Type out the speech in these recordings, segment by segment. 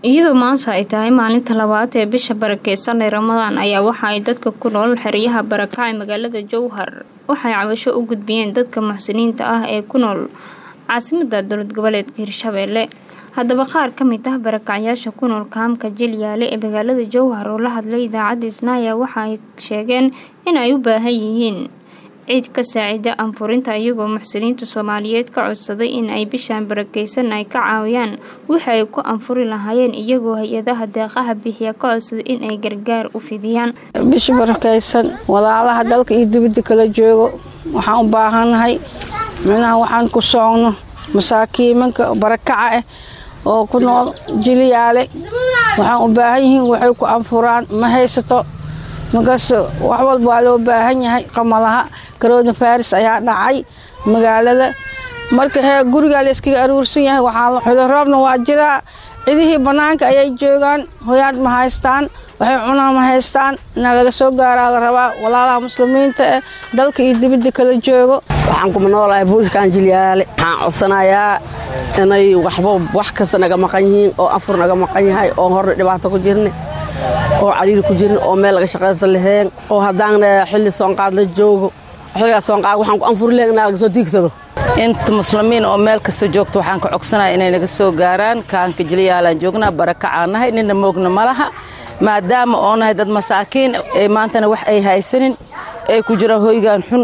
iyadoo maanta ay tahay maalinta labaad ee bisha barakeysan ee ramadaan ayaa waxa ay dadka ku nool xeryaha barakacay magaalada jowhar waxay cabasho u gudbiyeen dadka muxsiniinta ah ee ku nool caasimada dowlad goboleedka hirshabeelle haddaba qaar ka mid ah barakacyaasha ku nool kaamka jilyaale ee magaalada jowhar oo la hadlay idaacadda isnaaya waxa ay sheegeen in ay u baahan yihiin ciid ka saacida anfurinta iyagoo muxsiniinta soomaaliyeed ka codsaday in ay bishaan barakeysan ay ka caawiyaan wixii ay ku anfuri lahaayeen iyagoo hay-adaha deeqaha bixiya ka codsaday in ay gargaar u fidiyaan bisha barakeysan walaalaha dalka iyo dibadda kala joogo waxaan u baahannahay minaha waxaan ku soogno masaakiimanka barakaca ah oo ku nool jiliyaale waxaan u baahan yihiin waxay ku anfuraan ma haysato markaas wax walba waa loo baahan yahay qamalaha karoona faris ayaa dhacay magaalada marka hee gurigaa la iskaga aruursan yahay waxaa xulo roobna waa jiraa cidihii bannaanka ayay joogaan hoyaad ma haystaan waxay cunaa ma haystaan inaa laga soo gaaraa la rabaa walaalaha muslimiinta eh dalka iyo dibadda kala joogo waxaan kuma noolahay buuskaan jilyaale waxaan codsanayaa inay waxba wax kasta naga maqan yihiin oo afur naga maqan yahay oo horna dhibaato ku jirne oo cariiri ku jirin oo meel laga shaqaysta laheen oo haddaan xilli soonqaad la joogo xilligaa soonqaad waxaan ku anfuri lahen inaa laga soo diigsado inta muslimiin oo meel kasta joogto waxaan ka cogsanaya inay naga soo gaaraan kaanka jilyaalaan joognaa barakacaan nahay nina moogna ma laha maadaama oo nahay dad masaakiin ee maantana wax ay haysanin ay ku jiraan hoygaan xun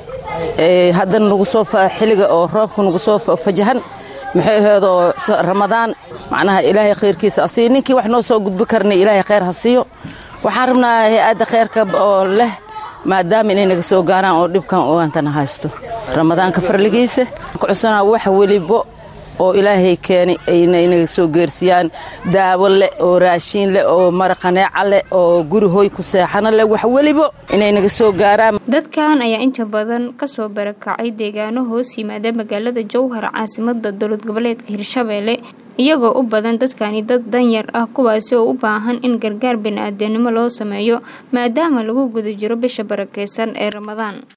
haddana nagu soo xilliga oo roobka nagu soo fajahan maxay aheedoo ramadaan macnaha ilaahay khayrkiisa asiiyo ninkii wax noo soo gudbi karnay ilaahay khayr ha siiyo waxaan rabnaa hay-adda khayrka oo leh maadaama inay naga soo gaaraan oo dhibkan ogaantana haysto ramadaanka farligiisa ka codsanaa wax welibo oo ilaahay keenay ayna inaga soo geersiyaan daawo leh oo raashiin leh oo maraqaneeca leh oo guri hoy ku seexano leh wax welibo inay naga soo gaaraan dadkan ayaa inta badan kasoo barakacay deegaano hoos yimaada magaalada jowhar caasimada dowlad goboleedka hirshabeelle iyagoo u badan dadkani dad danyar ah kuwaasi oo u baahan in gargaar bani-aadanimo loo sameeyo maadaama lagu guda jiro bisha barakeysan ee ramadaan